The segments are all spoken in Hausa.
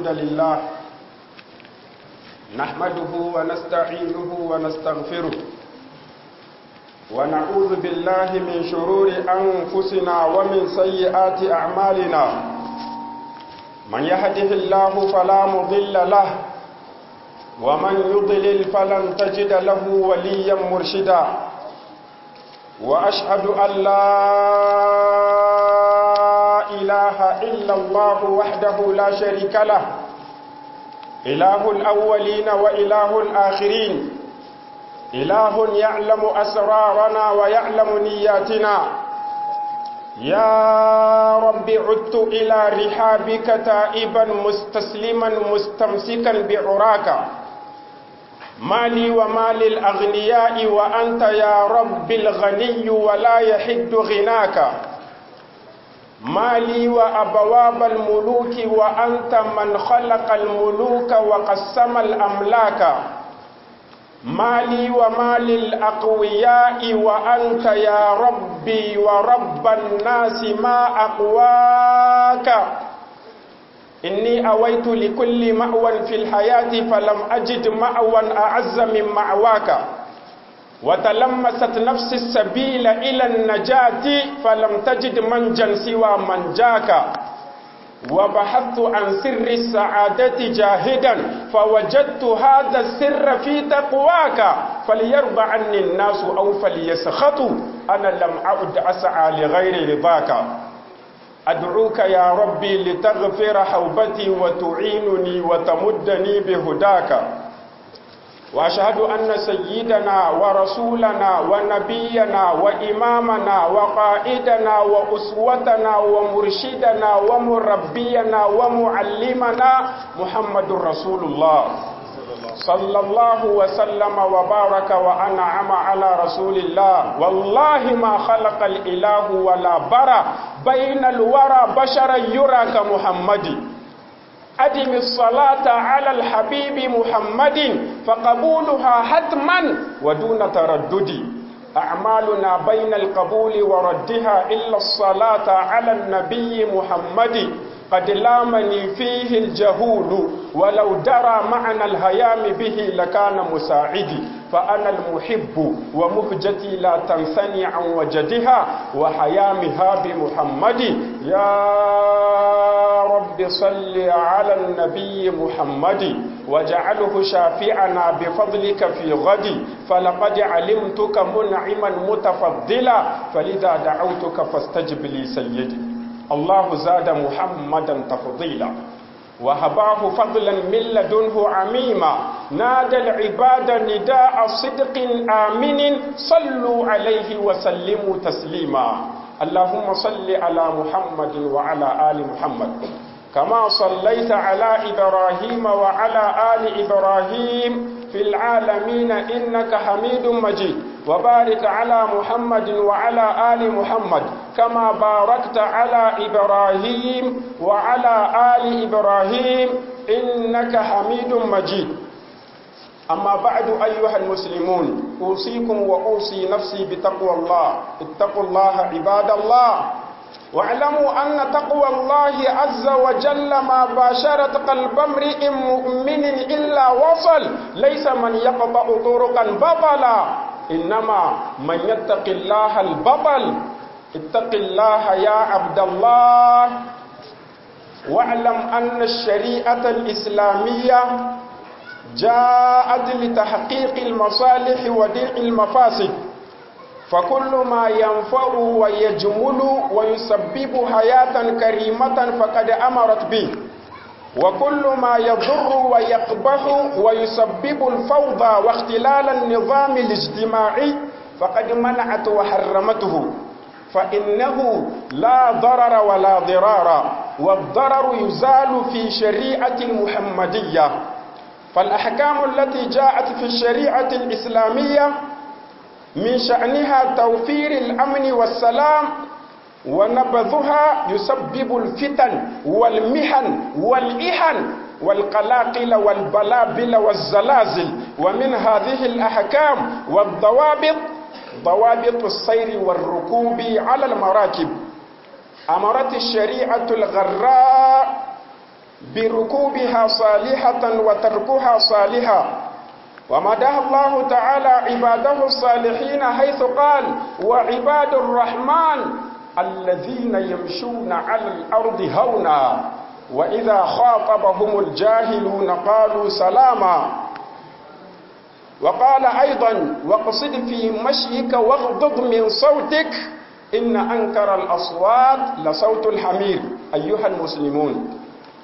الحمد لله نحمده ونستعينه ونستغفره ونعوذ بالله من شرور أنفسنا ومن سيئات أعمالنا من يهده الله فلا مضل له ومن يضلل فلن تجد له وليا مرشدا وأشهد أن لا إله إلا الله وحده لا شريك له إله الأولين وإله الآخرين إله يعلم أسرارنا ويعلم نياتنا يا رب عدت إلى رحابك تائبا مستسلما مستمسكا بعراك مالي ومال الأغنياء وأنت يا رب الغني ولا يحد غناك مالي وأبواب الملوك وأنت من خلق الملوك وقسم الأملاك مالي ومال الأقوياء وأنت يا ربي ورب الناس ما أقواك إني أويت لكل مأوى في الحياة فلم أجد مأوى أعز من معواك وتلمست نفس السبيل إلى النجاة فلم تجد منجا سوى منجاك وبحثت عن سر السعادة جاهدا فوجدت هذا السر في تقواك فليرضى عني الناس أو فليسخطوا أنا لم أعد أسعى لغير رضاك أدعوك يا ربي لتغفر حوبتي وتعينني وتمدني بهداك وأشهد أن سيدنا ورسولنا ونبينا وإمامنا وقائدنا وأسوتنا ومرشدنا ومربينا ومعلمنا محمد رسول الله صلى الله وسلم وبارك وأنعم على رسول الله والله ما خلق الإله ولا برى بين الورى بشرا يرى كمحمد أدم الصلاة على الحبيب محمد فقبولها حتما ودون تردد أعمالنا بين القبول وردها إلا الصلاة على النبي محمد قد لامني فيه الجهول ولو درى معنى الهيام به لكان مساعدي فأنا المحب ومهجتي لا تنثني عن وجدها وحيامها بمحمد يا رب صل على النبي محمد واجعله شافعنا بفضلك في غد فلقد علمتك منعما متفضلا فلذا دعوتك فاستجب لي سيدي الله زاد محمدا تفضيلا وهباه فضلا من لدنه عميما نادى العباد نداء صدق آمن صلوا عليه وسلموا تسليما اللهم صل على محمد وعلى آل محمد كما صليت على إبراهيم وعلى آل إبراهيم في العالمين إنك حميد مجيد وبارك على محمد وعلى آل محمد كما باركت على إبراهيم وعلى آل إبراهيم إنك حميد مجيد أما بعد أيها المسلمون أوصيكم وأوصي نفسي بتقوى الله اتقوا الله عباد الله واعلموا أن تقوى الله عز وجل ما باشرت قلب امرئ مؤمن إلا وصل ليس من يقطع طرقا بطلا إنما من يتق الله البطل اتق الله يا عبد الله واعلم أن الشريعة الإسلامية جاءت لتحقيق المصالح ودرء المفاسد فكل ما ينفع ويجمل ويسبب حياة كريمة فقد أمرت به وكل ما يضر ويقبح ويسبب الفوضى واختلال النظام الاجتماعي فقد منعت وحرمته فإنه لا ضرر ولا ضرار والضرر يزال في شريعة المحمدية فالأحكام التي جاءت في الشريعة الإسلامية من شأنها توفير الأمن والسلام ونبذها يسبب الفتن والمحن والإحن والقلاقل والبلابل والزلازل ومن هذه الأحكام والضوابط ضوابط السير والركوب على المراكب أمرت الشريعة الغراء بركوبها صالحة وتركها صالحا ومدح الله تعالى عباده الصالحين حيث قال وعباد الرحمن الذين يمشون على الأرض هونا وإذا خاطبهم الجاهلون قالوا سلاما وقال أيضا واقصد في مشيك واغضض من صوتك إن أنكر الأصوات لصوت الحمير أيها المسلمون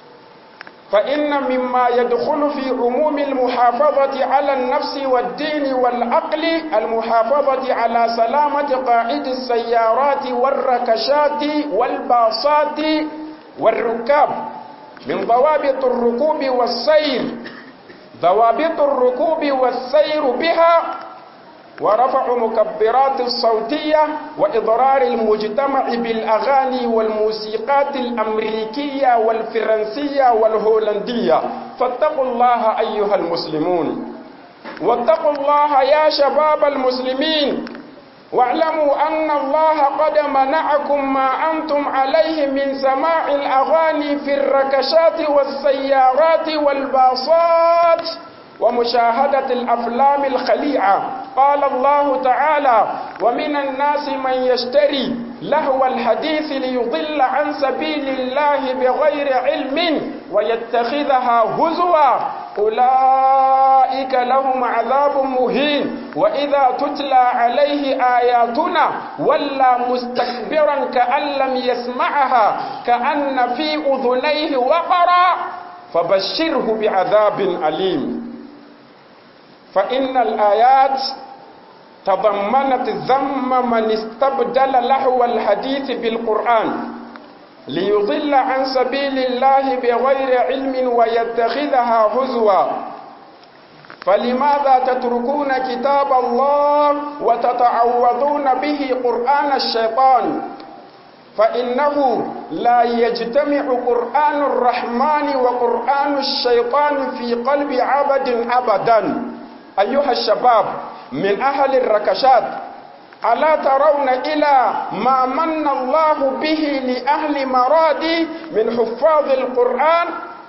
فإن مما يدخل في عموم المحافظة على النفس والدين والعقل المحافظة على سلامة قائد السيارات والركشات والباصات والركاب من ضوابط الركوب والسير ضوابط الركوب والسير بها ورفع مكبرات الصوتية وإضرار المجتمع بالأغاني والموسيقات الأمريكية والفرنسية والهولندية فاتقوا الله أيها المسلمون واتقوا الله يا شباب المسلمين واعلموا أن الله قد منعكم ما أنتم عليه من سماع الأغاني في الركشات والسيارات والباصات ومشاهدة الأفلام الخليعة قال الله تعالى ومن الناس من يشتري لهو الحديث ليضل عن سبيل الله بغير علم ويتخذها هزوا أولئك لهم عذاب مهين وإذا تتلى عليه آياتنا ولى مستكبرا كأن لم يسمعها كأن في أذنيه وقرا فبشره بعذاب أليم فإن الآيات تضمنت ذم من استبدل لهو الحديث بالقرآن ليضل عن سبيل الله بغير علم ويتخذها هزوا فلماذا تتركون كتاب الله وتتعوضون به قرآن الشيطان فإنه لا يجتمع قرآن الرحمن وقرآن الشيطان في قلب عبد أبدا أيها الشباب من أهل الركشات ألا ترون إلى ما من الله به لأهل مرادي من حفاظ القرآن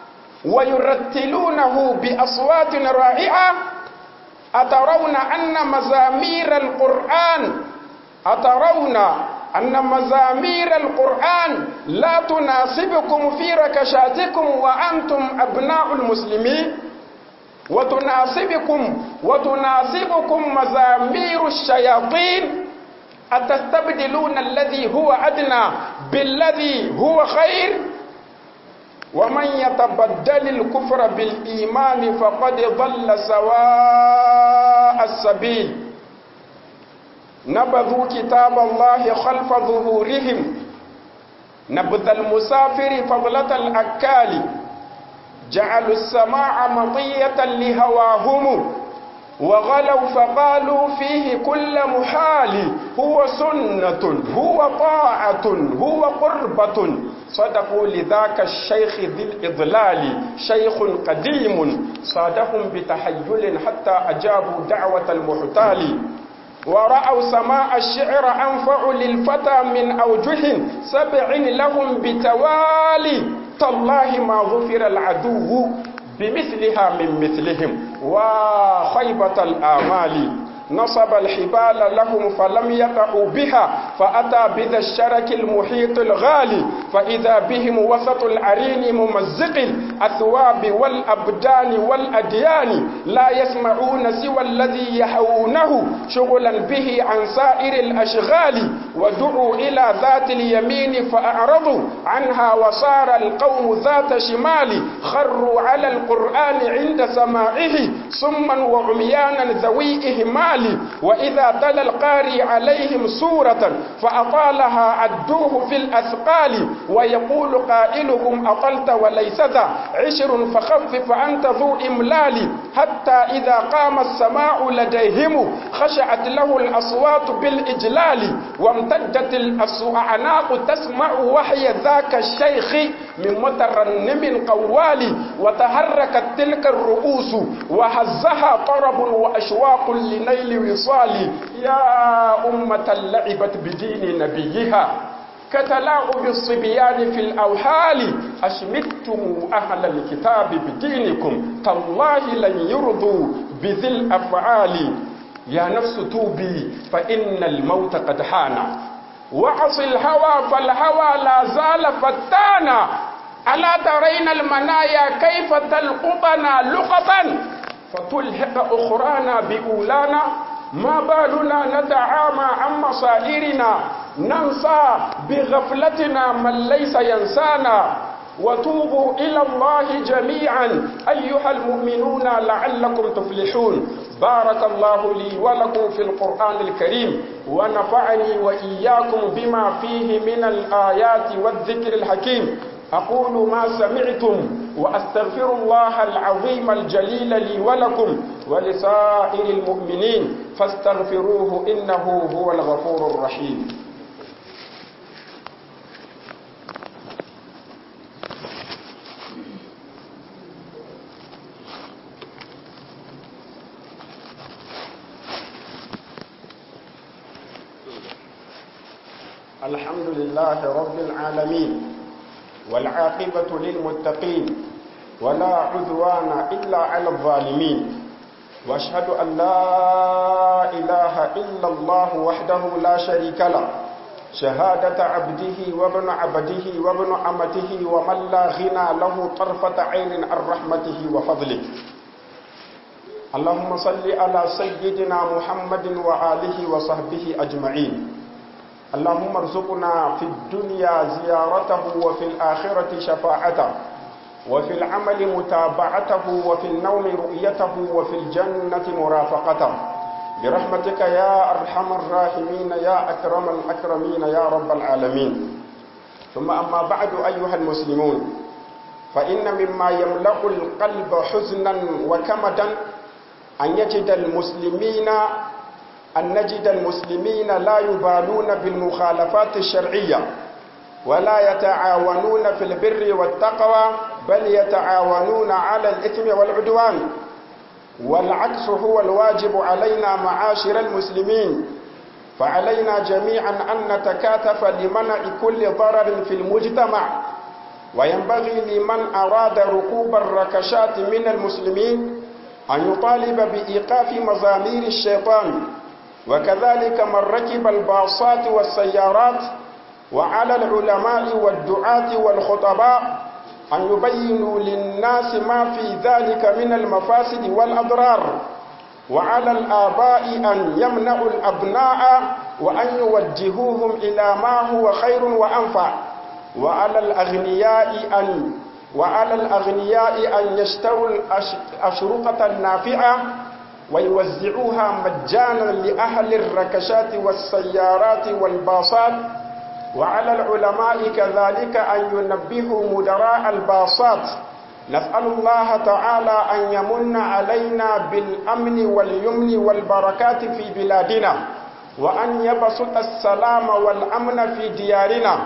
ويرتلونه بأصوات رائعة أترون أن مزامير القرآن أترون أن مزامير القرآن لا تناسبكم في ركشاتكم وأنتم أبناء المسلمين وتناسبكم وتناسبكم مزامير الشياطين أتستبدلون الذي هو أدنى بالذي هو خير ومن يتبدل الكفر بالإيمان فقد ضل سواء السبيل نبذوا كتاب الله خلف ظهورهم نبذ المسافر فضلة الأكال جعلوا السماع مطية لهواهم وغلوا فقالوا فيه كل محال هو سنة هو طاعة هو قربة صدقوا لذاك الشيخ ذي الإضلال شيخ قديم صادهم بتحيل حتى أجابوا دعوة المحتال ورأوا سماع الشعر أنفع للفتى من أوجه سبع لهم بتوالي تالله ما ظفر العدو بمثلها من مثلهم وخيبة الآمال نصب الحبال لهم فلم يقعوا بها فأتى بذا الشرك المحيط الغالي فإذا بهم وسط العرين ممزق الأثواب والأبدان والأديان لا يسمعون سوى الذي يحوونه شغلا به عن سائر الأشغال ودعوا إلى ذات اليمين فأعرضوا عنها وصار القوم ذات شمال خروا على القرآن عند سماعه صما وعميانا ذوي إهمال وإذا تلا القاري عليهم سورة فأطالها عدوه في الأثقال ويقول قائلهم أطلت وليس ذا عشر فخفف أنت ذو إملال حتى إذا قام السماع لديهم خشعت له الأصوات بالإجلال وامتدت الأعناق تسمع وحي ذاك الشيخ من مترنم قوال وتحركت تلك الرؤوس وهزها طرب وأشواق لنيل وصال يا أمة لعبت بدين نبيها كتلاعب الصبيان في الأوهال أشمتم أهل الكتاب بدينكم تالله لن يرضوا بذي الأفعال يا نفس توبي فإن الموت قد حان وعص الهوى فالهوى لا زال فتانا ألا ترين المنايا كيف تلقطنا لقطا فتلحق أخرانا بأولانا ما بالنا نتعامى عن مصائرنا ننسى بغفلتنا من ليس ينسانا وتوبوا إلى الله جميعا أيها المؤمنون لعلكم تفلحون بارك الله لي ولكم في القرآن الكريم ونفعني وإياكم بما فيه من الآيات والذكر الحكيم أقول ما سمعتم وأستغفر الله العظيم الجليل لي ولكم ولسائر المؤمنين فاستغفروه إنه هو الغفور الرحيم الحمد لله رب العالمين والعاقبة للمتقين ولا عدوان إلا على الظالمين واشهد أن لا إله إلا الله وحده لا شريك له شهادة عبده وابن عبده وابن أمته ومن لا غنى له طرفة عين عن رحمته وفضله اللهم صل على سيدنا محمد وآله وصحبه أجمعين اللهم ارزقنا في الدنيا زيارته وفي الآخرة شفاعته وفي العمل متابعته وفي النوم رؤيته وفي الجنة مرافقته برحمتك يا أرحم الراحمين يا أكرم الأكرمين يا رب العالمين ثم أما بعد أيها المسلمون فإن مما يملأ القلب حزنا وكمدا أن يجد المسلمين أن نجد المسلمين لا يبالون بالمخالفات الشرعية ولا يتعاونون في البر والتقوى بل يتعاونون على الإثم والعدوان والعكس هو الواجب علينا معاشر المسلمين فعلينا جميعا أن نتكاتف لمنع كل ضرر في المجتمع وينبغي لمن أراد ركوب الركشات من المسلمين أن يطالب بإيقاف مزامير الشيطان وكذلك من ركب الباصات والسيارات وعلى العلماء والدعاة والخطباء أن يبينوا للناس ما في ذلك من المفاسد والأضرار وعلى الآباء أن يمنعوا الأبناء وأن يوجهوهم إلى ما هو خير وأنفع وعلى الأغنياء أن وعلى الأغنياء أن يشتروا الأشرطة النافعة ويوزعوها مجانا لأهل الركشات والسيارات والباصات وعلى العلماء كذلك أن ينبهوا مدراء الباصات نسأل الله تعالى أن يمن علينا بالأمن واليمن والبركات في بلادنا وأن يبسط السلام والأمن في ديارنا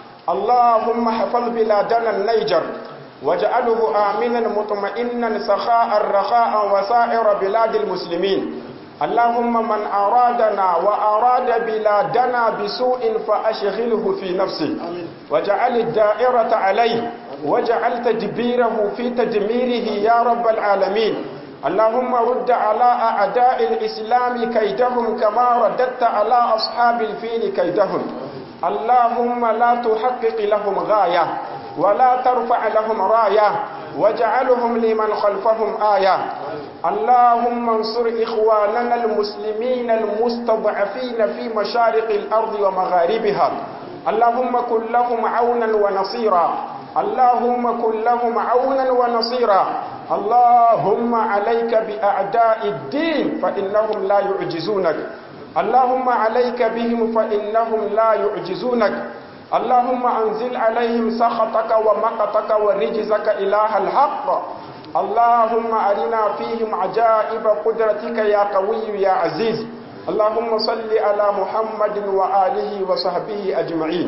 اللهم حفظ بلادنا النيجر واجعله آمنا مطمئنا سخاء رخاء وسائر بلاد المسلمين اللهم من أرادنا وأراد بلادنا بسوء فأشغله في نفسه واجعل الدائرة عليه واجعل تدبيره في تدميره يا رب العالمين اللهم رد على أعداء الإسلام كيدهم كما رددت على أصحاب الفيل كيدهم اللهم لا تحقق لهم غاية ولا ترفع لهم راية واجعلهم لمن خلفهم آية اللهم انصر إخواننا المسلمين المستضعفين في مشارق الأرض ومغاربها اللهم كن لهم عونا ونصيرا اللهم كن لهم عونا ونصيرا اللهم عليك بأعداء الدين فإنهم لا يعجزونك اللهم عليك بهم فإنهم لا يعجزونك اللهم أنزل عليهم سخطك ومقتك ورجزك إله الحق اللهم أرنا فيهم عجائب قدرتك يا قوي يا عزيز اللهم صل على محمد وآله وصحبه أجمعين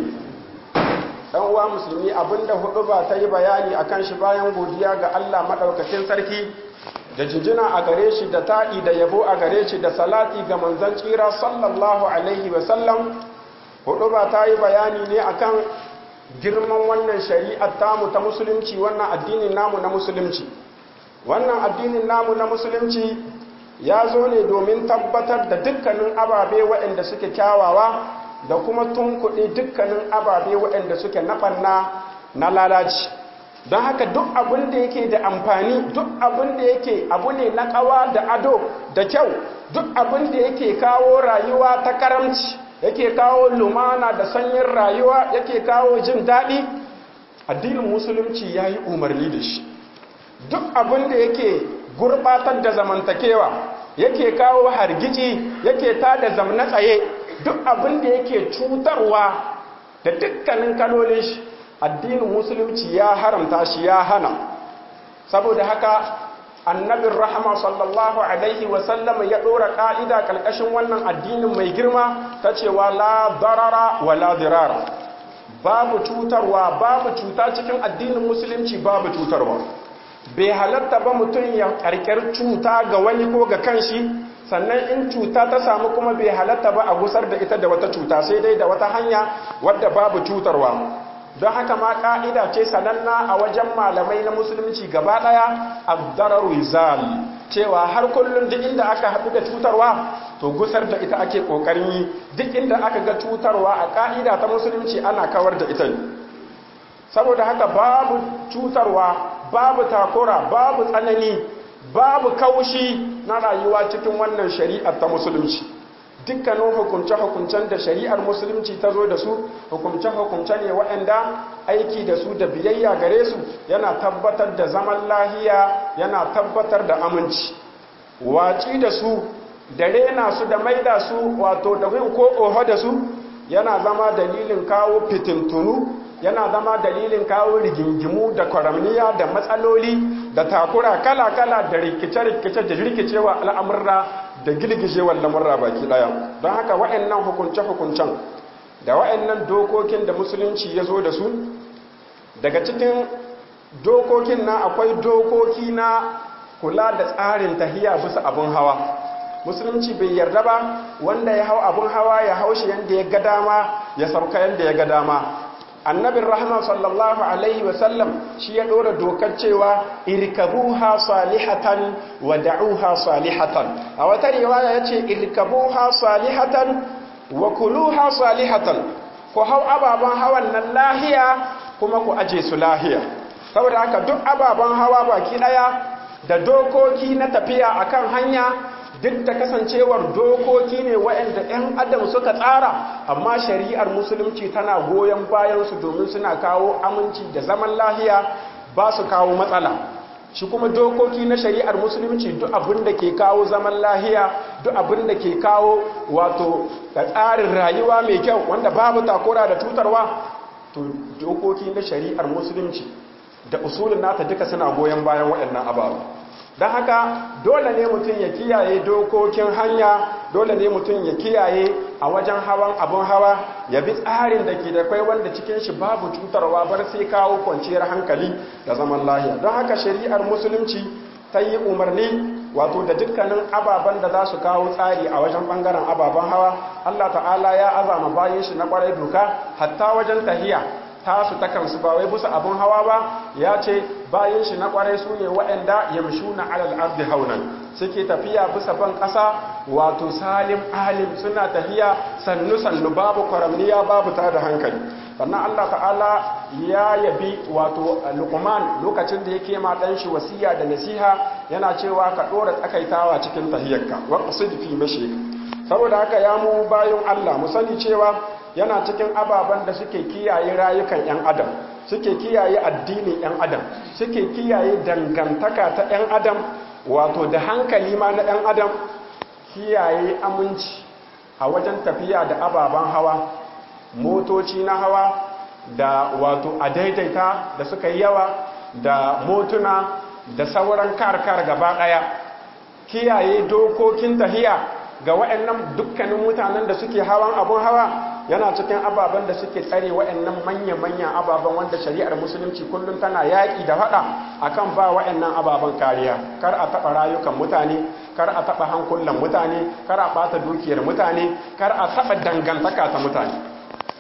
ɗan uwa musulmi abinda hudu ba ta yi bayani a kan shi bayan godiya ga Allah maɗaukacin sarki da jinjina a gare shi da ta'i da yabo a gare shi da salati ga manzan tsira sallallahu alaihi wasallam hudu ba ta yi bayani ne akan girman wannan shari'ar tamu ta musulunci wannan addinin namu na musulunci wannan addinin namu na musulunci ya zo ne domin tabbatar da dukkanin ababe waɗanda suke kyawawa da kuma tunkuɗe dukkanin ababe waɗanda suke naɓanna na lalaci don haka duk abin da yake da amfani duk abin da yake abu ne na ƙawa da ado da kyau duk abin da yake kawo rayuwa ta karamci yake kawo lumana da sanyin rayuwa yake kawo jin daɗi addinin musulunci ya yi umarni da shi duk abin da yake gurbatar da zamantakewa yake kawo hargitsi yake tada zamna tsaye duk abin da yake cutarwa da dukkanin kalolin shi addinin musulunci ya haramta shi ya hana saboda haka annabin rahama sallallahu alaihi wasallama ya ɗora ƙa'ida ƙalƙashin wannan addinin mai girma ta cewa la darara wa la dirara babu cutarwa babu cuta cikin addinin musulunci babu cutarwa bai halatta ba mutum ya karkar cuta ga wani ko ga kanshi sannan in cuta ta samu kuma bai halatta ba a gusar da ita da wata cuta sai dai da wata hanya wadda babu cutarwa don haka ma ka'ida ce sananna a wajen malamai na musulunci gaba daya abdarar wizal cewa har kullum duk inda aka haɗu da cutarwa to gusar da ita ake ƙoƙarin yi duk inda aka ga cutarwa a ka'ida ta musulunci ana kawar da ita saboda haka babu cutarwa babu takura babu tsanani babu kaushi na rayuwa cikin wannan shari'ar ta musulunci dukkanin hukunce-hukuncen da shari'ar musulunci ta zo da su hukunce-hukunce ne waɗanda aiki da su da biyayya gare su yana tabbatar da zaman lahiya yana tabbatar da aminci waci da su da rena su da maida su wato da win ko oho da su yana zama dalilin kawo fitintunu yana zama dalilin kawo rigingimu da kwaramniya da matsaloli da takura kala-kala da rikice-rikice da rikicewa al'amurra da girgijewar lamurra baki daya don haka wa'annan hukunce-hukuncen da wa'annan dokokin da musulunci ya zo da su daga cikin dokokin na akwai dokoki na kula da tsarin tahiya bisa abin hawa musulunci bai yarda ba wanda ya hau abin hawa ya haushi yadda ya ga dama ya sauka yadda ya ga dama annabin rahama sallallahu alaihi wasallam shi ya ɗora dokar cewa irkabuha salihatan wa da'uha salihatan a wata riwaya ya ce irkabuha salihatan wa kuluha salihatan ku hau ababen hawan nan lahiya kuma ku aje su lahiya saboda haka duk ababen hawa baki ɗaya da dokoki na tafiya akan hanya duk da kasancewar dokoki ne waɗanda 'yan adam suka tsara amma shari'ar musulunci tana goyon bayansu domin suna kawo aminci da zaman lahiya ba su kawo matsala shi kuma dokoki na shari'ar musulunci duk abin da ke kawo zaman lahiya duk abin da ke kawo wato da tsarin rayuwa mai kyau wanda babu takura da tutarwa to dokoki na shari'ar musulunci da usulun nata duka suna goyon bayan waɗannan ababu don haka dole ne mutum ya kiyaye dokokin hanya dole ne mutum ya kiyaye a wajen hawan abin hawa ya bi tsarin da ke da kwai wanda cikin shi babu cutarwa bar sai kawo kwanciyar hankali da zaman lahiya don haka shari'ar musulunci ta yi umarni wato da dukkanin ababen da za su kawo tsari a wajen bangaren ababen hawa allah ta'ala ya azama bayan shi na kwarai doka hatta wajen tahiya tasu ta kansu ba wai bisa abin hawa ba ya ce bayan shi na kwarai su ne waɗanda yamshu na alal ardi haunan suke tafiya bisa ban ƙasa wato salim alim suna tafiya sannu sannu babu kwaramniya babu ta da hankali sannan Allah ta'ala ya yabi wato luqman lokacin da yake ma dan shi wasiya da nasiha yana cewa ka dora tsakaitawa cikin tahiyarka wa qasid fi mashik saboda haka ya mu bayan Allah mu sani cewa yana cikin ababen da suke kiyaye rayukan 'yan adam suke kiyaye addinin 'yan adam suke kiyaye dangantaka ta 'yan adam wato da hankali ma na 'yan adam kiyaye aminci a wajen tafiya da ababen hawa motoci na hawa da wato a daidaita da suka yi yawa da motuna da sauran karkar gaba ɗaya kiyaye dokokin tahiya ga waɗannan dukkanin mutanen da suke hawan abun hawa yana cikin ababen da suke tsare waɗannan manya-manyan ababen wanda shari'ar musulunci kullum tana yaƙi da faɗa akan ba waɗannan ababen kariya kar a taɓa rayukan mutane kar a taɓa hankulan mutane kar a ɓata dukiyar mutane kar a taɓa dangantaka ta mutane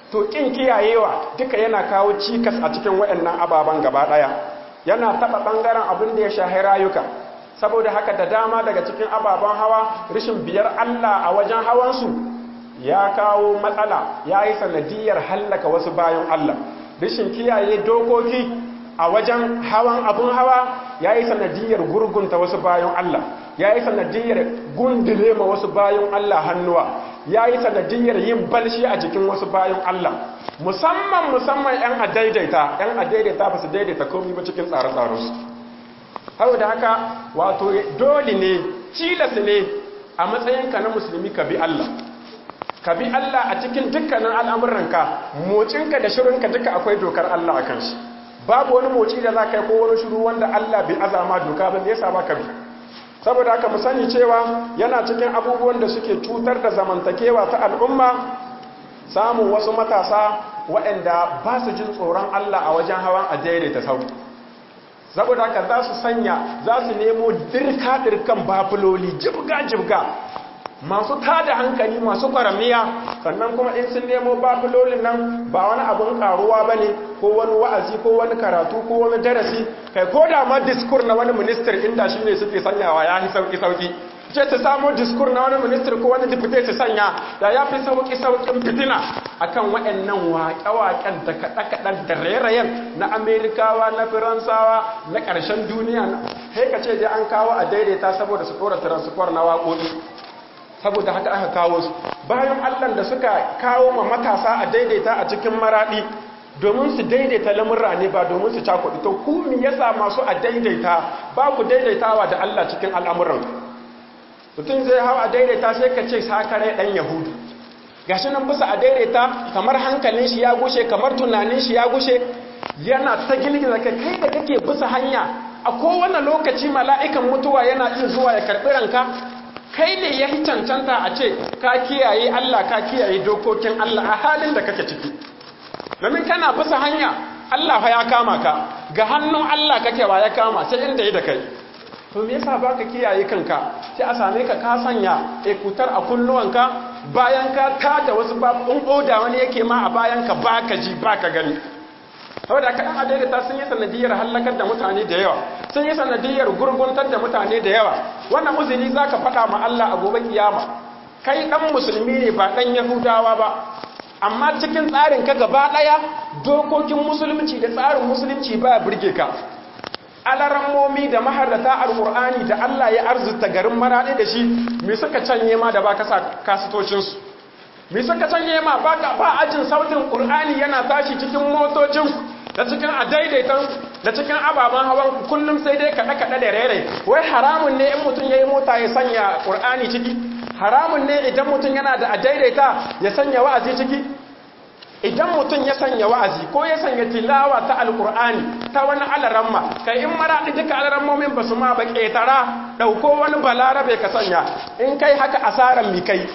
to kin kiyayewa duka yana kawo cikas a cikin waɗannan ababen gaba ɗaya yana taɓa ɓangaren abin da ya shahi rayuka saboda haka da dama daga cikin ababen hawa rashin biyar Allah a wajen hawansu ya kawo matsala ya yi sanadiyar hallaka wasu bayan Allah rashin kiyaye dokoki a wajen hawan abin hawa ya yi sanadiyar gurgunta wasu bayan Allah ya yi sanadiyar gundule ma wasu bayan Allah hannuwa ya yi sanadiyar yin balshi a jikin wasu bayan Allah musamman musamman 'yan adaidaita 'yan adaidaita ba su daidaita komi ba cikin tsare-tsarensu hau da haka wato dole ne cilas ne a matsayinka na musulmi ka bi Allah ka bi Allah a cikin dukkanin al'amuranka mocinka da shirinka duka akwai dokar Allah a kan shi babu wani moci da za ka yi ko wani shiru wanda Allah bai azama doka ba ne yasa ba ka bi saboda haka mu sani cewa yana cikin abubuwan da suke cutar da zamantakewa ta al'umma samun wasu matasa waɗanda ba su jin tsoron Allah a wajen hawan a daidaita sau saboda haka za su sanya za su nemo dirka-dirkan bafuloli jibga-jibga masu tada hankali masu kwaramiya sannan kuma in sun nemo bafulolin nan ba wani abin karuwa ba ne ko wani wa'azi ko wani karatu ko wani darasi kai ko da ma diskur na wani minister inda shi ne suke sanyawa ya yi sauki-sauki ce ta samo diskur na wani minister ko wani dipute ta sanya da ya fi sauki-saukin fitina akan waɗannan waƙe-waƙen da kaɗe-kaɗen da rairayen na amerikawa na firansawa na ƙarshen duniya sai ka ce dai an kawo a daidaita saboda su ɗora transfer na waƙoƙi saboda haka aka kawo su bayan allan da suka kawo ma matasa a daidaita a cikin maraɗi domin su daidaita lamurra ne ba domin su cakuɗi to ku mi yasa masu a daidaita ba ku daidaitawa da allah cikin al'amuran mutum zai hau a daidaita sai ka ce sakare ɗan yahudu gashi nan bisa a daidaita kamar hankalin shi ya gushe kamar tunanin shi ya gushe yana ta girgiza ka kai da kake bisa hanya a kowane lokaci mala'ikan mutuwa yana iya zuwa ya karɓi ranka kai ne ya yi cancanta a ce ka kiyaye Allah ka kiyaye dokokin Allah a halin da kake ciki domin kana bisa hanya Allah fa ya kama ka ga hannun Allah kake wa ya kama sai inda yi da kai to me yasa baka kiyaye kanka sai a same ka ka sanya ekutar a kunnuwanka bayan ka tada wasu babun oda wani yake ma a bayan ka baka ji baka gani saboda kaɗan adaidaita sun yi sanadiyar hallakar da mutane da yawa sun yi sanadiyar gurguntar da mutane da yawa wannan uzuri za ka faɗa ma Allah a gobe kiyama kai ɗan musulmi ne ba ɗan yahudawa ba amma cikin tsarin ka gaba ɗaya dokokin musulunci da tsarin musulunci ba burge ka alarammomi da maharrata alƙur'ani da Allah ya arzuta garin maraɗi da shi me suka canye ma da ba kasa kasitocinsu me suka canye ma ba ajin sautin ƙur'ani yana tashi cikin motocin da cikin adaidaitan da cikin ababen hawan kullum sai dai kaɗe-kaɗe da rere wai haramun ne in mutum ya yi mota ya sanya ƙur'ani ciki haramun ne idan mutum yana da adaidaita ya sanya wa'azi ciki idan mutum ya sanya wa'azi ko ya sanya tilawa ta alƙur'ani ta wani alaramma kai in maraɗi duka alarammomin ba su ma ba ƙetara ɗauko wani balarabe ka sanya in kai haka asaran mi kai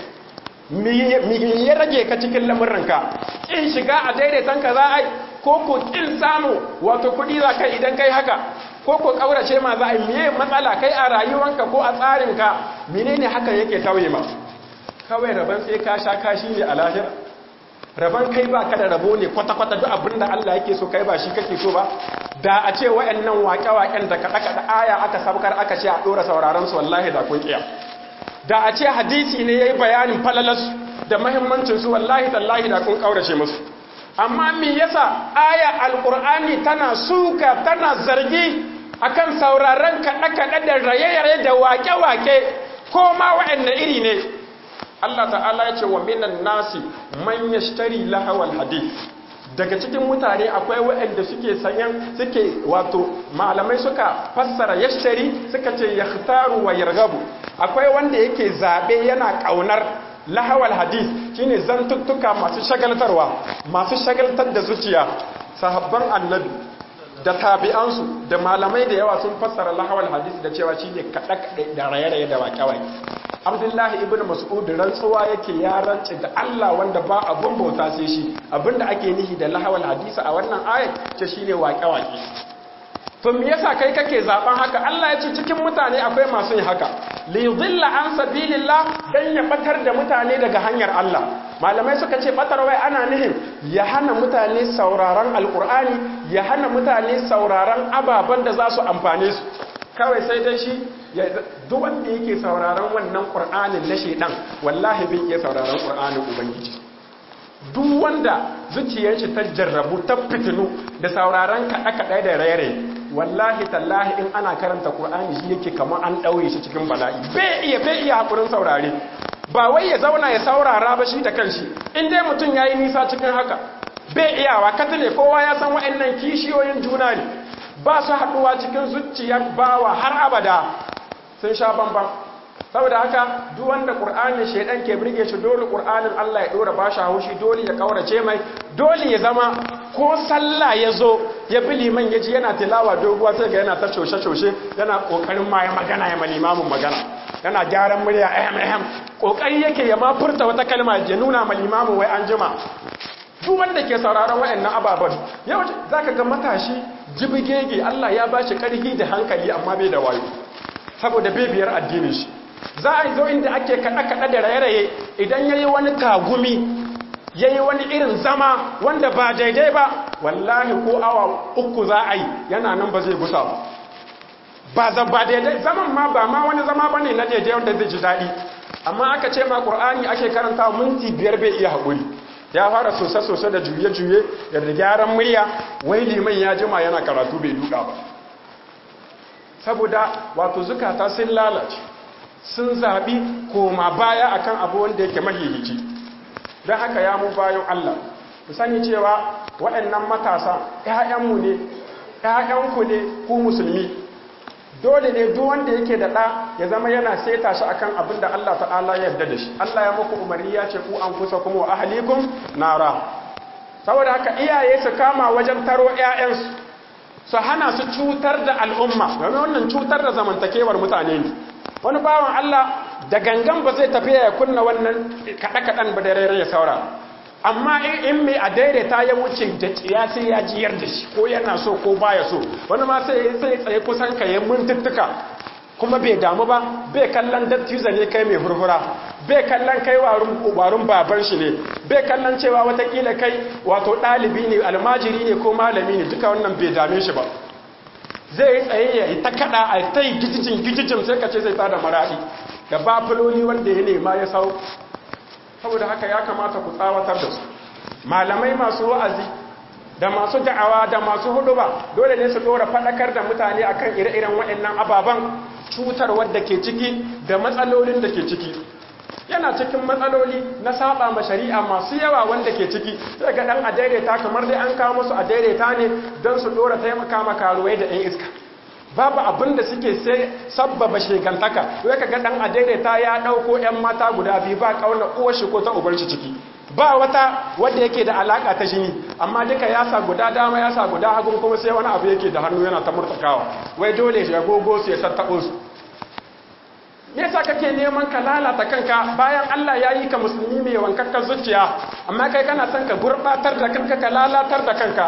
mi ya rage ka cikin lamuranka in shiga a daidaitan ka za a yi ko ko kin samu wato kudi za kai idan kai haka ko ko kaurace ma za a yi miye matsala kai a rayuwanka ko a tsarinka menene hakan yake tauye ma kawai rabon sai ka sha kashi ne a lahira rabon kai ba ka da rabo ne kwata-kwata duk abin da Allah yake so kai ba shi kake so ba da a ce wa'annan waƙe-waƙen da kaɗa-kaɗa aya aka sabkar aka ce a ɗora sauraron su wallahi da kun ƙiya da a ce hadisi ne ya yi bayanin falalarsu da mahimmancinsu wallahi tallahi da kun ƙaurace musu amma me yasa aya alƙur'ani tana suka tana zargi akan sauraron kaɗe-kaɗe da raye-raye da wake-wake ko ma waɗanne iri ne Allah ta'ala ya ce wa minan nasi man yashtari lahawal hadith daga cikin mutane akwai waɗanda suke sanyan suke wato malamai suka fassara yashtari suka ce yakhtaru wa yargabu akwai wanda yake zabe yana kaunar lahawal hadith shine zantuttuka masu shagaltarwa masu shagaltar da zuciya sahabban annabi da tabi'ansu da malamai da yawa sun fassara lahawal hadith da cewa shine kada kada da raye-raye da waƙe-waƙe abdullahi ibn mas'ud rantsuwa yake ya rance da Allah wanda ba abun bauta sai shi abinda ake nihi da lahawal hadisi a wannan ayat ce shine waƙe-waƙe to me yasa kai kake zaben haka Allah ya ce cikin mutane akwai masu yin haka li yudilla an sabilillah dan ya batar da mutane daga hanyar Allah malamai suka ce batar wai ana nihin ya hana mutane sauraron alkur'ani ya hana mutane sauraron ababen da za su amfane su kawai sai dai shi duk wanda yake sauraron wannan qur'anin na shedan wallahi bai iya sauraron qur'anin ubangiji duk wanda zuciyar shi ta jarrabu ta fitinu da sauraron kaɗe-kaɗe da raye wallahi tallahi in ana karanta qur'ani shi yake kamar an ɗaure shi cikin bala'i bai iya bai iya hakurin saurare ba wai ya zauna ya saurara ba shi da kanshi in dai mutum ya yi nisa cikin haka bai iyawa katile kowa ya san wa'annan kishiyoyin juna ne ba su haɗuwa cikin zuciyar bawa har abada sun sha bambam saboda haka duk wanda qur'anin shedan ke birge shi dole qur'anin Allah ya dora bashi haushi dole ya kaurace mai dole ya zama ko sallah ya zo ya bi liman yaji yana tilawa doguwa sai ga yana ta coshe coshe yana kokarin ma ya magana ya malimamin magana yana gyaran murya ahem ahem kokari yake ya ma furta wata kalma ya nuna malimamin wai an jima duk wanda ke sauraron wayannan ababen yau zaka ga matashi jibigege Allah ya bashi karfi da hankali amma bai da wayo saboda bibiyar addinin shi za a zo inda ake kaɗe-kaɗe da raye-raye idan ya yi wani tagumi ya yi wani irin zama wanda ba daidai ba wallahi ko awa uku za a yi yana nan ba zai gusa ba ba za ba daidai zaman ma ba ma wani zama ba ne na daidai wanda zai ji daɗi amma aka ce ma ƙur'ani ake karanta minti biyar bai iya haƙuri ya fara sose-sose da juye-juye da gyaran murya wai liman ya jima yana karatu bai duka ba saboda wato zukata sun lalace sun zaɓi koma baya akan abu wanda yake mahihici don haka ya mu bayan Allah ku sani cewa waɗannan matasa ‘ya'yanmu ne ‘ya'yanku ne ku musulmi dole ne duk wanda yake da ɗa ya zama yana seta shi akan abin da Allah ta'ala ya yarda da shi Allah ya muku umarni ya ce ku an kusa kuma wa ahalikum nara saboda haka iyaye su kama wajen taro ‘ya'yansu su hana su cutar da al'umma domin wannan cutar da zamantakewar mutane ne wani bawan Allah da gangan ba zai tafiya ya kunna wannan kaɗe-kaɗen ba da rere ya saura amma in mai a daidaita ya wuce da tsiya sai ya jiyar da shi ko yana so ko baya so wani ma sai sai tsaye kusan ka yi mintuttuka kuma bai damu ba bai kallon dattiza ne kai mai hurhura bai kallon kai warin baban shi ne bai kallon cewa watakila kai wato ɗalibi ne almajiri ne ko malami ne duka wannan bai dame shi ba zai yi tsaye ya yi ta kada a ta yi gijijin gijijin sai ka ce zai tada maraɗi da bafuloni wanda ya nema ya sau saboda haka ya kamata ku tsawatar da su malamai masu wa'azi da masu da'awa da masu huduba dole ne su dora faɗakar da mutane akan ire-iren waɗannan ababen cutar wadda ke ciki da matsalolin da ke ciki yana cikin matsaloli na saba ma shari'a masu yawa wanda ke ciki sai ga dan a daidaita kamar dai an kawo musu a daidaita ne don su dora taimaka ma karuwai da 'yan iska babu abin da suke sai sabbaba shegantaka sai ka ga dan a daidaita ya dauko 'yan mata guda biyu ba kauna uwar shi ko ta ubar shi ciki ba wata wanda yake da alaka ta jini amma duka ya sa guda dama ya sa guda hagun kuma sai wani abu yake da hannu yana ta murtakawa wai dole shi ya gogo su ya tattabo su me yasa kake neman ka lalata kanka bayan Allah ya yi ka musulmi mai wankakkar zuciya amma kai kana son ka gurbatar da kanka ka lalatar da kanka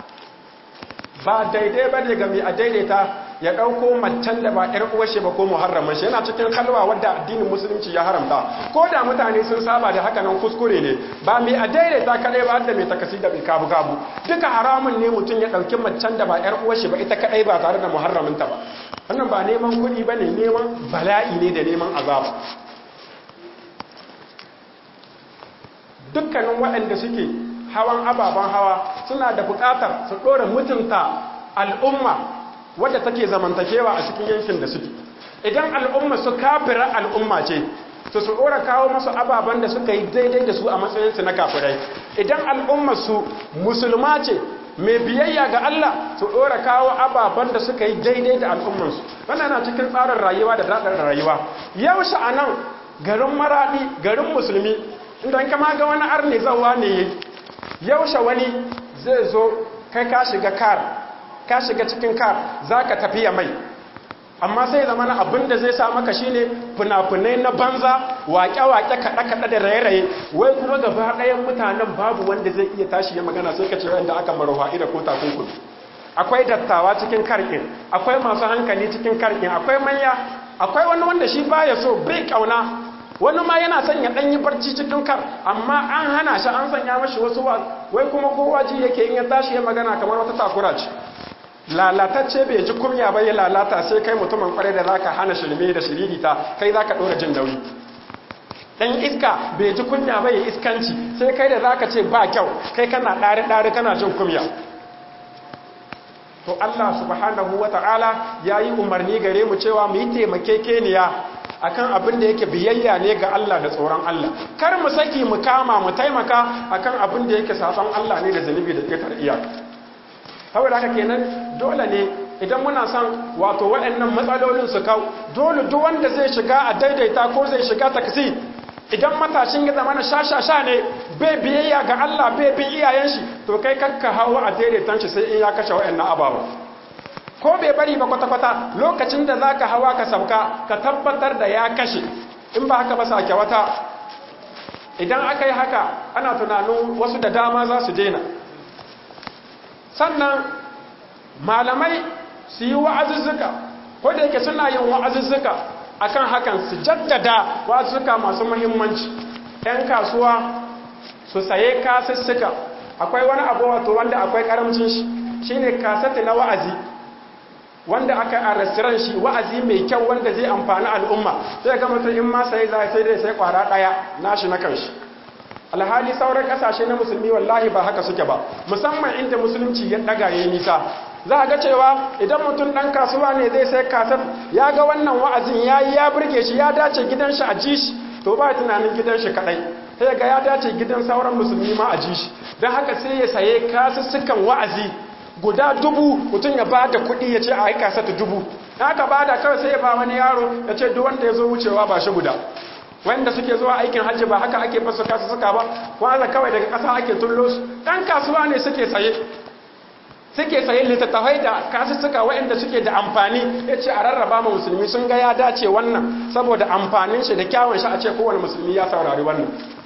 ba daidai ba ne ga mai a daidaita ya ɗauko macen da ba ‘yar uwashe ba ko muharraman shi yana cikin halwa wadda addinin musulunci ya haramta ko da mutane sun saba da haka nan kuskure ne ba mai a daidaita kaɗai ba da mai takasi da mai kabu kabu duka haramun ne mutum ya ɗauki macen da ba ‘yar uwashe ba ita kaɗai ba tare da muharraminta ba wannan ba neman kuɗi ba ne neman bala'i ne da neman azaba dukkanin waɗanda suke hawan ababen hawa suna da buƙatar su ɗora mutunta al'umma wadda take zamantakewa a cikin yankin da suke idan al'umma su kafira al'umma ce to su ɗora kawo masu ababen da suka yi daidai da su a matsayinsu na kafirai idan al'umma su musulma ce mai biyayya ga Allah su ɗora kawo ababen da suka yi daidai da al'ummansu wannan na cikin tsarin rayuwa da daɗin rayuwa yau sha'anan garin maraɗi garin musulmi idan kama ga wani arne zawa ne ya yaushe wani zai zo kai ka shiga kar ka shiga cikin kar za ka tafiya mai amma sai zama na abin da zai sa maka shine fina-finai na banza waƙe-waƙe kaɗe-kaɗe da raye-raye wai kuma gaba ɗayan mutanen babu wanda zai iya tashi ya magana sai ka ce wanda aka maruwa ida ko takunkumi akwai dattawa cikin karkin akwai masu hankali cikin karkin akwai manya akwai wani wanda shi baya so bai kauna wani ma yana son ya ɗanyi barci cikin kar amma an hana shi an sanya mashi wasu wai kuma kowa ji yake in ya tashi ya magana kamar wata takura ce lalatacce bai ji kumya ba ya lalata sai kai mutumin kwarai da zaka hana shirme da shiririta kai zaka ɗora jin nauyi dan iska bai ji kunya ba ya iskanci sai kai da zaka ce ba kyau kai kana ɗari ɗari kana jin kumya to Allah subhanahu wata'ala ya yi umarni gare mu cewa mu yi taimakekeniya akan abin da yake biyayya ne ga Allah da tsoron Allah kar mu saki mu kama mu taimaka akan abin da yake saban Allah ne da zunubi da ƙetar iyaka saboda haka kenan dole ne idan muna son wato waɗannan matsalolin su kau dole duk wanda zai shiga a daidaita ko zai shiga taksi idan matashin ya zama na shashasha ne bai biyayya ga Allah bai bin iyayen shi to kai kakka hawa a daidaitan shi sai in ya kashe waɗannan ababa ko bai bari ba kwata-kwata lokacin da za ka hawa ka sauka ka tabbatar da ya kashe in ba haka ba sake wata idan aka yi haka ana tunanin wasu da dama za su daina sannan malamai su yi wa'azuzzuka ko da yake suna yin wa'azuzzuka akan hakan su jaddada wa'azuzzuka masu muhimmanci 'yan kasuwa su saye kasussuka akwai wani abu wato wanda akwai karamcin shi shine kasati na wa'azi wanda aka a restaurant shi wa'azi mai kyau wanda zai amfani al'umma sai ga mutum in ma sai zai sai dai sai kwara daya nashi na kanshi alhali sauran kasashe na musulmi wallahi ba haka suke ba musamman inda musulunci ya daga yayi nisa za a ga cewa idan mutum dan kasuwa ne zai sai kasar ya ga wannan wa'azin yayi ya burge shi ya dace gidan shi a ji shi to ba tunanin gidan shi kadai sai ga ya dace gidan sauran musulmi ma a ji shi don haka sai ya saye kasussukan wa'azi guda dubu mutum ya ba da kuɗi ya ce a aika sata dubu haka ba da kawai sai ya ba wani yaro ya ce duk wanda ya zo wucewa ba shi guda wanda suke zuwa aikin hajji ba haka ake fasa kasu suka ba wanda kawai daga ƙasa ake tullo su ɗan kasuwa ne suke saye suke saye littattafai da kasu suka waɗanda suke da amfani ya ce a rarraba ma musulmi sun ga ya dace wannan saboda amfanin shi da kyawun shi a ce kowane musulmi ya saurari wannan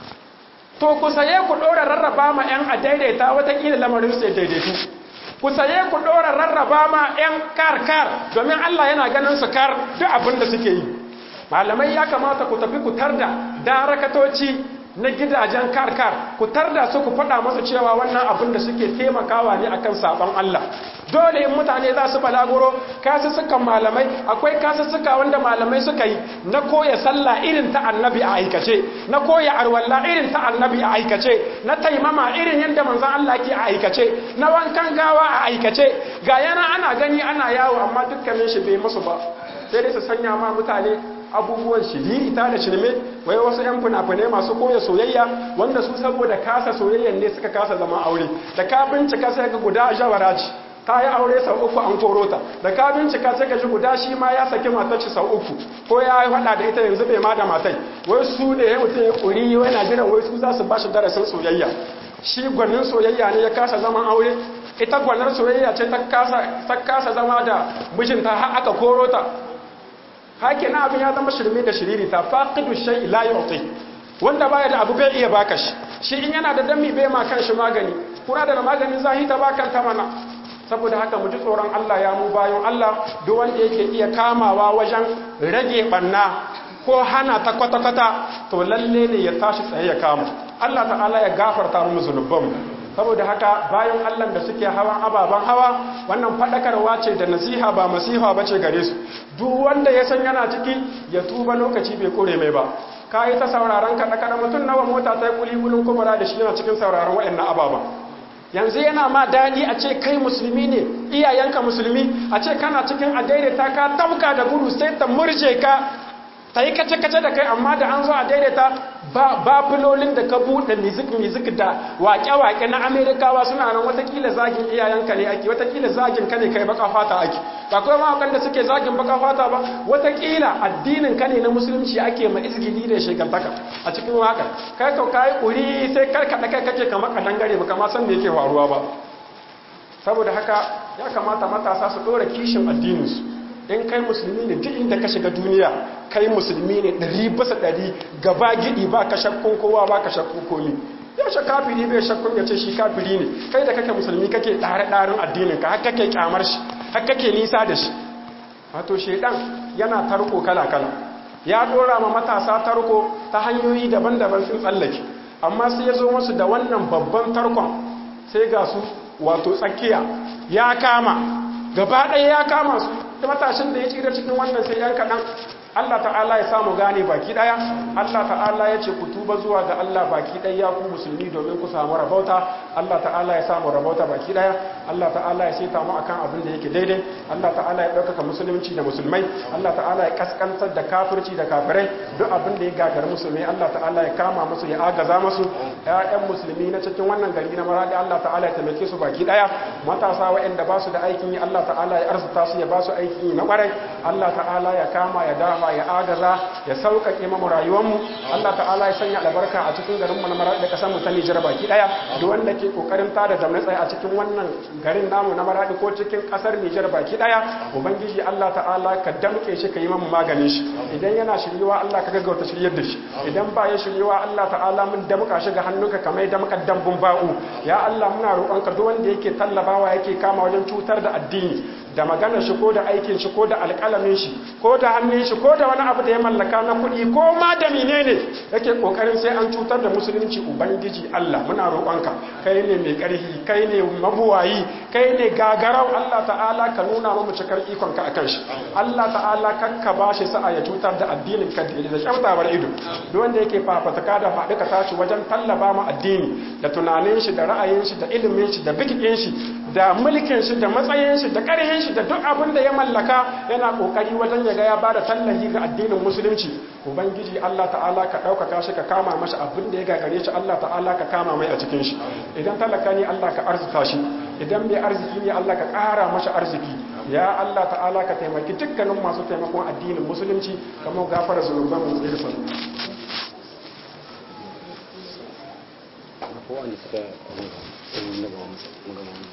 to ku saye ku ɗora rarraba ma 'yan a daidaita watakila lamarin sai daidaitu ku saye ku ɗora rarraba ma 'yan kar-kar domin Allah yana ganin su kar duk abin da suke yi malamai ya kamata ku tafi ku tarda darakatoci na gidajen kar-kar ku tarda su ku faɗa masu cewa wannan abin da suke taimakawa ne akan sabon Allah dole in mutane za su balaguro kasussukan malamai akwai kasussuka wanda malamai suka yi na koya sallah irin ta annabi a aikace na koya arwalla irin ta annabi a aikace na taimama irin yadda manzon Allah ke a aikace na wankan gawa a aikace ga yana ana gani ana yawo amma dukkanin shi bai musu ba sai dai su sanya ma mutane abubuwan shiri ita da shirme wai wasu 'yan fina-finai masu koya soyayya wanda su saboda kasa soyayyan ne suka kasa zama aure da ka bincika sai ga guda jawara ce ta yi aure sau uku an koro ta da ka bincika sai ka ji guda shi ma ya saki matar shi sau uku ko ya yi hada da ita yanzu bai ma da matai wai su ne ya mutum ya kuri wai na jiran wai su za su ba shi darasin soyayya shi gwanin soyayya ne ya kasa zaman aure ita gwanar soyayya ce ta kasa zama da mijinta har aka koro ta hake na abin ya zama shirme da shiriri ta faqidu shay la yu'ti wanda baya da abu bai iya baka shi shi in yana da dami bai ma kan shi magani kuna da maganin zahi ta bakan ta mana saboda haka mu ji tsoron Allah ya mu bayan Allah duk wanda yake iya kamawa wajen rage banna ko hana ta kwata-kwata to lalle ne ya tashi tsaye ya kama Allah ta'ala ya gafarta mu zunubanmu saboda haka bayan Allah da suke hawan ababen hawa wannan fadakarwa ce da nasiha ba masiha ba ce gare su duk wanda ya san yana ciki ya tuba lokaci bai kore mai ba ka yi ta sauraron kaɗa-kaɗa mutum nawa mota ta yi kuli-kulin kubura da shi yana cikin sauraron waɗannan ababen yanzu yana ma daɗi a ce kai musulmi ne iyayenka musulmi a ce kana cikin a daidaita ka tauka da gudu sai ta murje ka ta yi kace-kace da kai amma da an zo a daidaita ba filolin da ka buɗe mizik-mizik da waƙe-waƙe na amerikawa suna nan watakila zagin iyayenka ne ake watakila zagin ka ne kai baka fata ake ba kuma mawakan da suke zagin baka fata ba watakila addinin ka ne na musulunci ake ma izgili da shekantaka a cikin waka kai ka kayi ƙuri sai karkaɗa kai kake kama ka dangare baka ma san me yake faruwa ba saboda haka ya kamata matasa su ɗora kishin addininsu in kai musulmi ne duk inda ka shiga duniya kai musulmi ne ɗari basa ɗari gaba gidi ba ka shakkun kowa ba ka shakkun komi yaushe kafiri bai shakkun ya ce shi kafiri ne kai da kake musulmi kake ɗare ɗarin addinin ka har kake kyamar shi har kake nisa da shi wato shaidan yana tarko kala-kala ya dora ma matasa tarko ta hanyoyi daban-daban sun tsallake amma sai ya zo musu da wannan babban tarkon sai ga su wato tsakiya ya kama gaba ɗaya ya kama su da matashin da ya tsira cikin wannan sai yan kaɗan Allah ta'ala ya samu gane baki daya Allah ta'ala ya ce ku tuba zuwa ga Allah baki daya ku musulmi domin ku samu rabauta Allah ta'ala ya samu rabauta baki daya Allah ta'ala ya saita mu akan abin da yake daidai Allah ta'ala ya ɗaukaka musulunci da musulmai Allah ta'ala ya kaskantar da kafirci da kafirai duk abin da ya gagari musulmai Allah ta'ala ya kama musu ya agaza musu ƴaƴan musulmi na cikin wannan gari na maradi Allah ta'ala ya taimake su baki daya matasa waɗanda ba su da aikin yi Allah ta'ala ya arzuta su ya ba su aikin yi na ƙwarai Allah ta'ala ya kama ya dafa ya agaza ya sauƙaƙe mamu rayuwarmu Allah ta'ala ya sanya albarka a cikin garin mu na Maradi da ƙasar mu ta Nijar baki daya duk wanda ke kokarin tada zamne tsaye a cikin wannan garin namu na Maradi ko cikin ƙasar Nijar baki daya ubangiji Allah ta'ala ka damke shi ka yi mamu maganin shi idan yana shiryewa Allah ka gaggauta shiryar da shi idan ba ya shiryewa Allah ta'ala mun damka shi ga hannunka kamar damkar dambun ba'u ya Allah muna roƙonka duk wanda yake tallabawa yake kama wajen cutar da addini da maganar shi ko da aikin shi ko da alƙalamin shi ko da hannun shi ko da wani abu da ya mallaka na kuɗi ko ma da menene yake kokarin sai an cutar da musulunci ubangiji Allah muna roƙonka kai ne mai ƙarfi kai ne mabuwayi kai ne gagarau Allah ta'ala ka nuna mu cikar ikon ka akan shi Allah ta'ala kakka bashi sa'a ya cutar da addinin ka da kyautawar ido duk wanda yake fafataka da faɗi ka tashi wajen tallaba mu addini da tunanin shi da ra'ayin shi da ilimin shi da bikin shi da mulkin shi da matsayin shi da ƙarfin shi da duk abin da ya mallaka yana kokari wajen ya ga ya bada tallahi ga addinin musulunci ubangiji Allah ta'ala ka ɗaukaka shi ka kama mashi abin da ya gagare shi Allah ta'ala ka kama mai a cikin shi idan talaka ne Allah ka arzuta shi idan mai arziki ne Allah ka ƙara mashi arziki ya Allah ta'ala ka taimaki dukkanin masu taimakon addinin musulunci kamar gafara zunuban mu da fa ko an suka